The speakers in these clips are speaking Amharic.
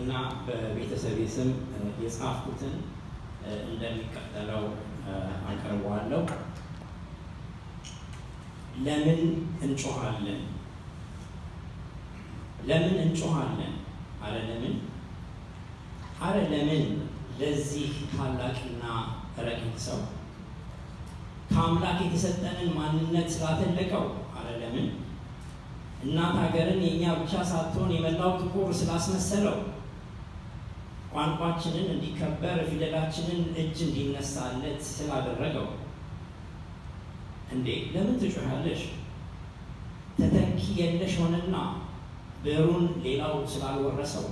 እና በቤተሰቤ ስም የጻፍኩትን እንደሚቀጠለው አቀርበዋለሁ። ለምን እንጮኻለን? ለምን እንጮኻለን? አረ ለምን አረ ለምን ለዚህ ታላቅና ረቂቅ ሰው ከአምላክ የተሰጠንን ማንነት ስላተለቀው አረ ለምን እናት ሀገርን የእኛ ብቻ ሳትሆን የመላው ጥቁር ስላስመሰለው ቋንቋችንን እንዲከበር ፊደላችንን እጅ እንዲነሳለት ስላደረገው እንዴ ለምን ትጮኻለሽ? ተተኪ የለሽ ሆነና ብዕሩን ሌላው ስላልወረሰው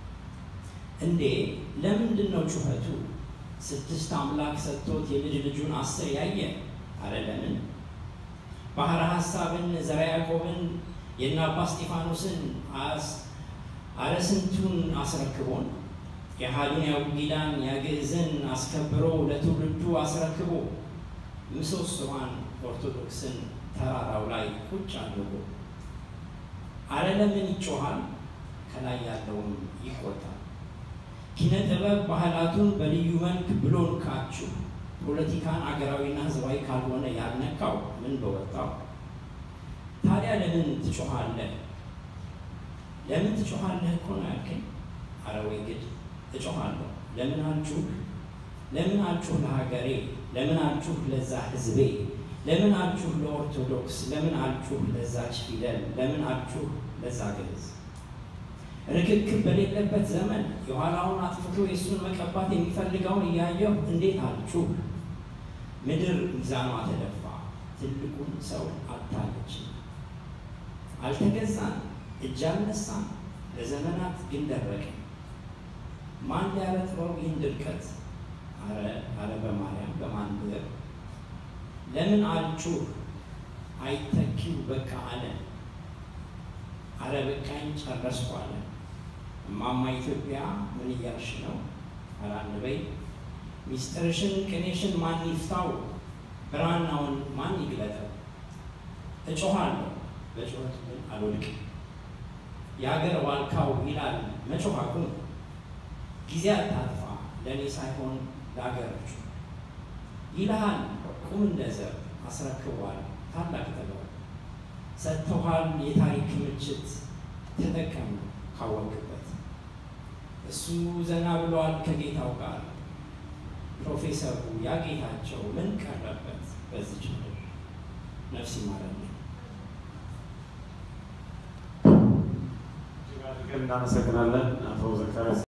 እንዴ ለምንድን ነው ጩኸቱ? ስድስት አምላክ ሰጥቶት የልጅ ልጁን አስር ያየ አረ ለምን ባህረ ሐሳብን ዘርዓ ያዕቆብን የእነ አባ እስጢፋኖስን አረ ስንቱን አስረክቦን የሃዱን ያቡጊዳን ያግዕዝን አስከብሮ ለትውልዱ አስረክቦ ምሰሶዋን ኦርቶዶክስን ተራራው ላይ ቁጭ አድርጎ አረ ለምን ይጮሃል? ከላይ ያለውም ይቆጣል። ኪነ ጥበብ ባህላቱን በልዩ መልክ ብሎን ካችሁ ፖለቲካን አገራዊና ሕዝባዊ ካልሆነ ያልነካው ምን በወጣው። ታዲያ ለምን ትጮኻለህ? ለምን ትጮኻለህ እኮ ነው ያልከኝ። አረ ወይ ግድ እጮኻለሁ። ለምን አልጩህ? ለምን አልጩህ ለሀገሬ? ለምን አልጩህ ለዛ ሕዝቤ? ለምን አልጩህ ለኦርቶዶክስ? ለምን አልጩህ ለዛች ፊደል? ለምን አልጩህ ለዛ ግዕዝ? ርክክብ በሌለበት ዘመን የኋላውን አጥፍቶ የእሱን መቀባት የሚፈልገውን እያየሁ እንዴት አልጩህ? ምድር ሚዛኗ ተደፋ፣ ትልቁን ሰው አታለች። አልተገዛን፣ እጅ አልነሳን፣ ለዘመናት ግን ደረቀ። ማን ሊያረጥበው ይህን ድርቀት? አረ በማርያም በማን ብዕር? ለምን አልጩህ? አይተኪው በቃ አለ። አረ በቃኝ ጨረስኩ አለ። እማማ ኢትዮጵያ ምን እያልሽ ነው? አረ አንበይ ሚስጥርሽን ቅኔሽን ማን ይፍታው? ብራናውን ማን ይግለጠው? እጮኻለሁ በጩኸቱ ግን አልወድቅም። የአገር ዋልካው ይላል መጮኽ አቁም። ጊዜ አታጥፋ ለእኔ ሳይሆን ለአገሮቹ ይልሃል ቁም እንደ ዘብ አስረክቧል ታላቅ ጥበብ ሰጥተውሃል የታሪክ ክምችት ተጠቀም ካወቅበት እሱ ዘና ብሏል ከጌታው ጋር ፕሮፌሰሩ ያጌታቸው ምን ቀረበት በዚች ምድር ነፍስ ይማረን። እናመሰግናለን አቶ ዘካርያስ።